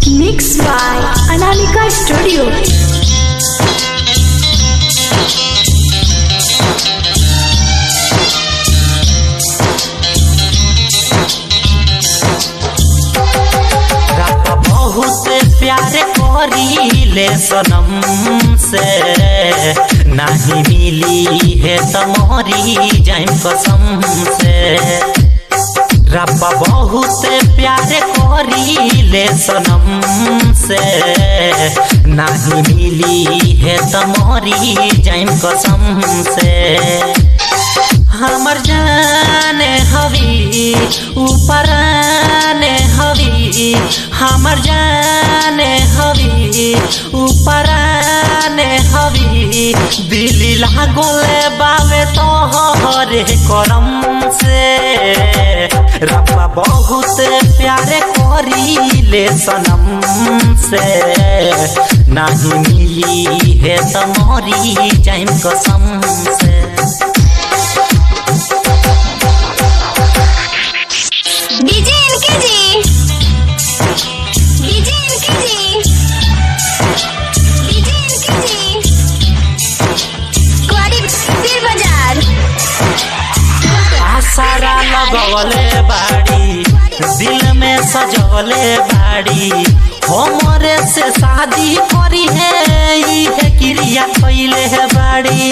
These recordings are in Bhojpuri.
Mixed by Anamika Studio. रात बहुत प्यार करीले सनम से नहीं मिली है तमोरी जाइम कसम से रब बहुत प्यार करीले सनम से नहीं मिली है तमोरी जाइम कसम से हमर जाने हवी ऊपर आने हवी हमर जाने हवी ऊपर आने हवी दिल लागोले बावे तोहरे करम से रब्बा बहुत प्यार करीले सनम से नहीं मिली है तमोरी जाइम कसम से डीजे इनके जी डीजे इनके जी डीजे इनके जी कुआरी पीर बाजार आसारा लगवले बाड़ी दिल में सजवले बाड़ी हमरे से शादी करी है ई है क्रिया कैले है बाड़ी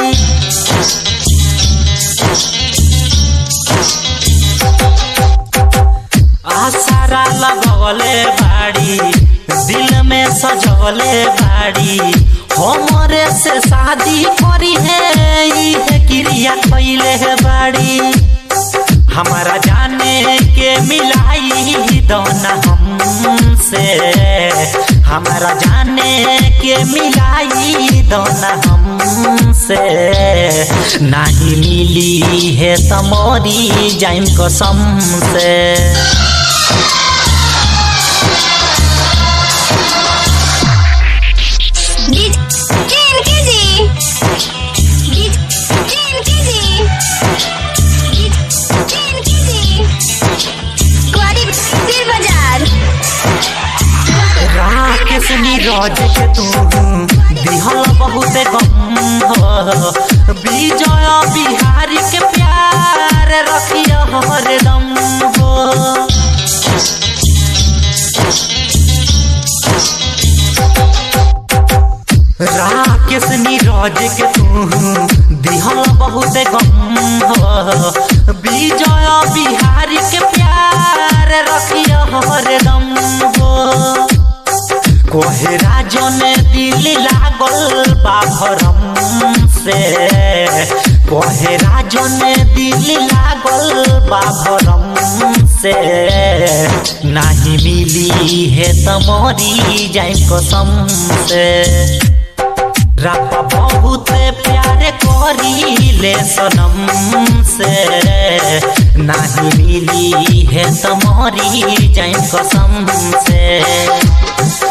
आसारा लगवले बाड़ी दिल में सजवले बाड़ी हमरे से शादी करी है ई है क्रिया कैले है बाड़ी हमारा जाने के मिलाई दोना हमसे हमारा जाने के मिलाई दोना हमसे नहीं मिली है तमोरी जाइम कसम से डीजे इनके जी डीजे इनके जी डीजे इनके जी कुआरी पीर बाजार राकेश नीरज के तू दिहल बहुत गम हो विजय बिहारी के प्यार रखिया हरदम हो राकेश नीरज के तू दिहल बहुत गम हो विजय बिहारी के प्यार रखिया हरदम हो कोहे राजन दिल लागल बाभरम से कोहे राजन दिल लागल बाभरम से नहीं मिली है तमोरी जाए कसम से रब बहुत प्यार करीले सनम से नहीं मिली है तमोरी जाए कसम से